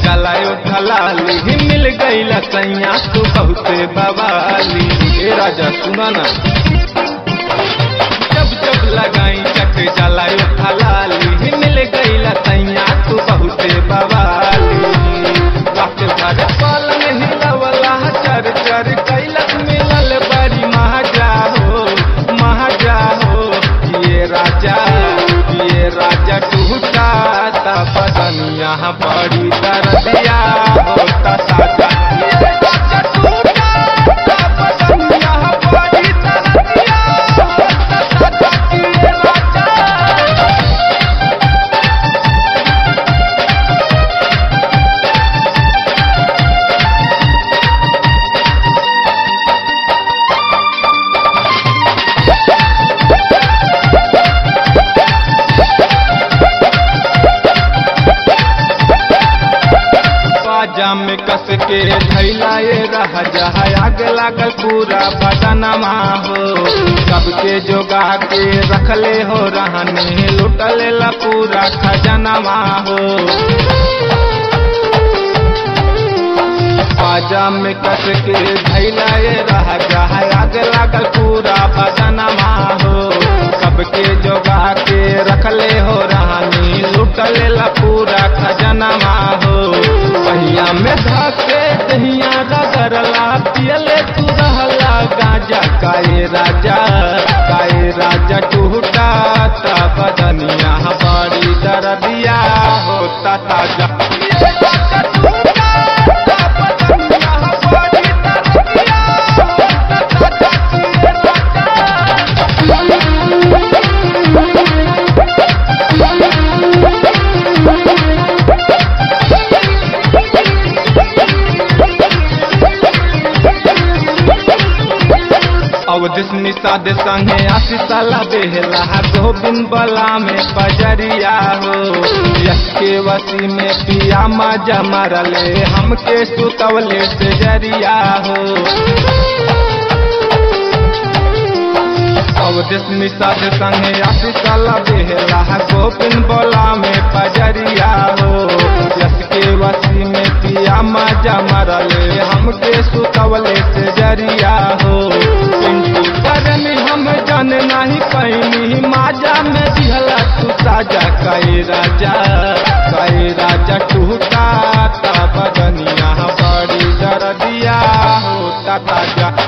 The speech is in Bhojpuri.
जलायो ढलाली मिल गईल सैया तू बहुते बवाली ए राजा सुना ना जब जब लगाई चट जलायो ढलाली मिल गईल सैया तू बहुते बवाली रात भर पालन हिलवला चर चर कैलक मिलल बड़ी महाजा हो महाजा हो ये राजा ये राजा टूटा ता बदनिया बड़ी दर्दिया होता साजा ये राजा टूटा ता बदनिया बड़ी दर्दिया होता साजा ये राजा बाजा में कस के धैलाए रह जहा आग लागल पूरा बदनमा हो सबके जोगा के रखले हो रहने लुटल ला पूरा खजनमा हो बाजा में कस के धैलाए रह जहा आग लागल पूरा बदनमा हो सबके जोगा के रखले हो रहनी लुटल ला पूरा खजनमा हो पहिया में धके दहिया रगरला पियले तू रहला गाजा काए राजा काए राजा टूटा ता बदनिया बड़ी दर्दिया होता ताजा ये राजा टूटा ता बदनिया बड़ी दर्दिया होता ताजा ये राजा अवधिस निषाद संगे आशीषाला बेहला गोविंद बला में पजरिया हो यश के वसी में पिया मजा मरले हमके सुतवले से जरिया हो अवधिस निषाद संगे आशीषाला बेहला गोविंद बला में पजरिया हो यश के वसी में पिया मजा मरले हमके सुतवले से जरिया हो पिंटू करन हम जान नहीं पैनी माजा में दिहला तू साजा कई राजा कई राजा टूटा ता बदनिया बड़ी दर्दिया होता ताजा